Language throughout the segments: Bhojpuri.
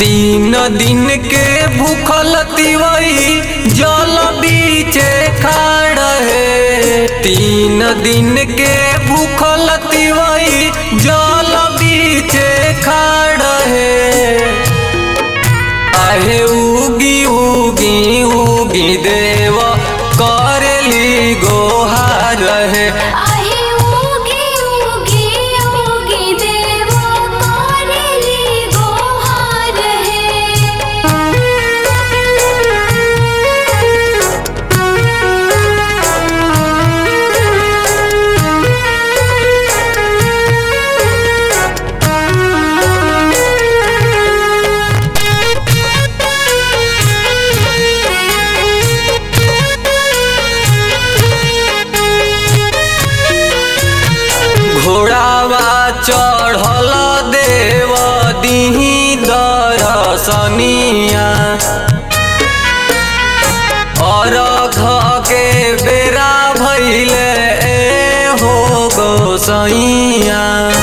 तीन दिन के भूखल तिवई जल बीचे खाड़ है तीन दिन के भूखल तिवई जल बीचे खाड़ है आहे उगी उगी उगी देव करली गोहार है आहे उगी उगी उगी देव करेली गोहार घोड़ावा चढ़ल देव दिही दरसनिया अरघ के बेरा भैले ए हो गोसैया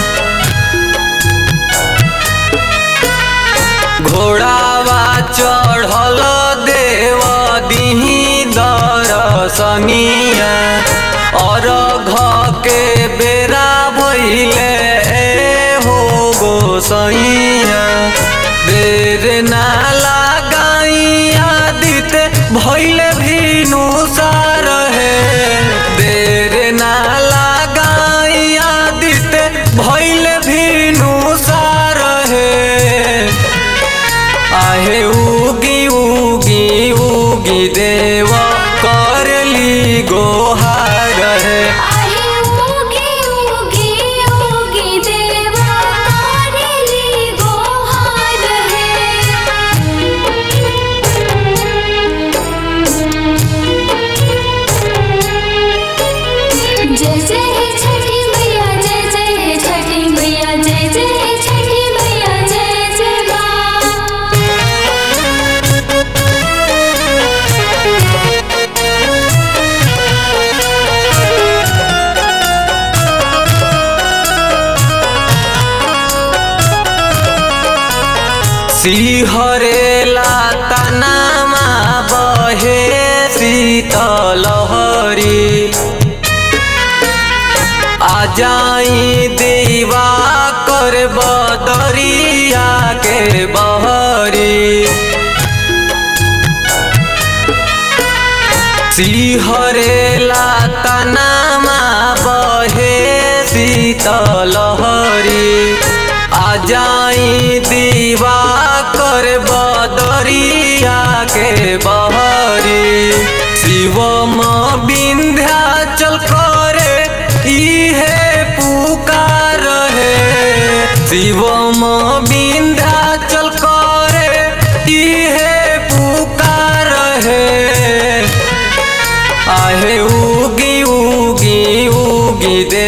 घोड़ावा चढ़ल देव दिही दरसनिया अरघ के बेरा भैले ए हो गोसैया देर ना लगाइया दित भैले भीनु सार है देर ना लगाइया दित भैले भीनु सार है आहे उगी उगी उगी देव करली गोहार है आहे उगी उगी उगी देव करेली गोहार जय जय छठी मैया जय जय छठी मैया जय जय छठी मैया जय जय माँ सिहरेला तनामा बहे शीतलहरी आ जाई दीवा कर बदरिया के बहरी सिहरेला तनामा बहे शीतलहरी आ जाई दीवा कर बदरिया के बहरी शिवम विंध्याचल करे इहे पुकार है शिवम विंध्याचल करे इहे पुकार है आहे उगी उगी उगी दे